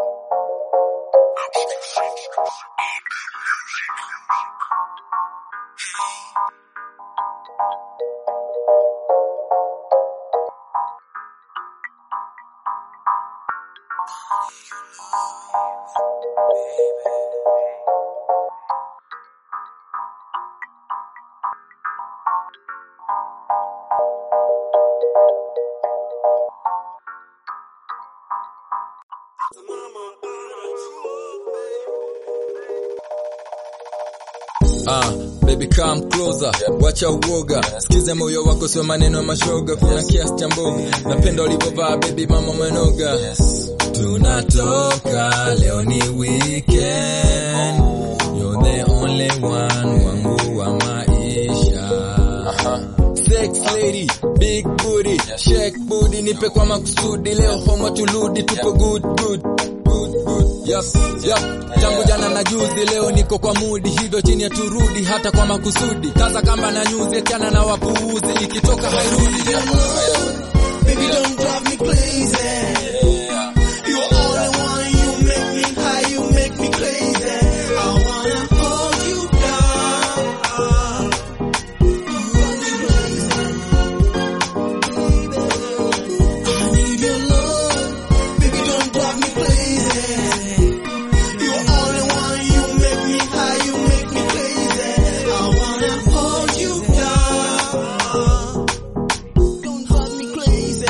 Ah, baby come closer, wacha uoga, sikize moyo wako, sio maneno ya mashoga, kuna kiasi cha mboga, napenda ulivyovaa baby, mama umenoga. Tunatoka leo ni weekend, you're the only one wangu wa maisha. Sex lady, big booty, shake booty, nipe kwa makusudi, leo homa tuludi, tupo good good good good. Yep, yep. Tangu jana na juzi, leo niko kwa mudi, hivyo chini ya turudi, hata kwa makusudi. Kaza kamba na nyuzi, achana na wapuuzi, ikitoka hairudi. Baby, don't drive me crazy. You are all I want. You make me high. You make me crazy. I wanna hold you down. I need your love. Baby, don't drive me crazy. You are all I want. You make me high. You make me crazy. I wanna hold you down. Don't drive me crazy.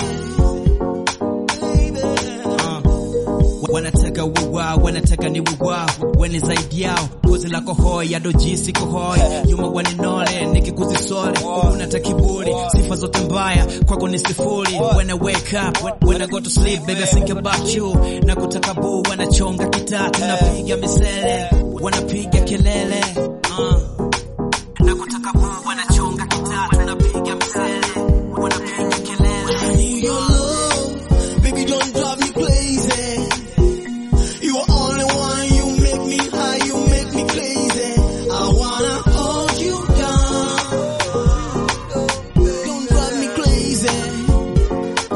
wanataka wiwa wanataka ni wiwa weni zaidi yao kozi lako hoya dojisi kohoi yuma waninole nikikuzisole unata kiburi sifa zote mbaya kwako ni sifuri when I wake up when, when I go to sleep baby I think about you na kutaka buu wanachonga kitatu napiga misele wanapiga kelele uh. na kutaka buu wanachonga kitatu napiga misele wanapiga kelele I need your love, baby. Don't drive me crazy. You are only one. You make me high. You make me crazy. I wanna hold you down. Don't drive me crazy,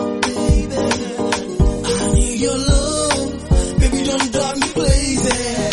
baby. I need your love, baby. Don't drive me crazy.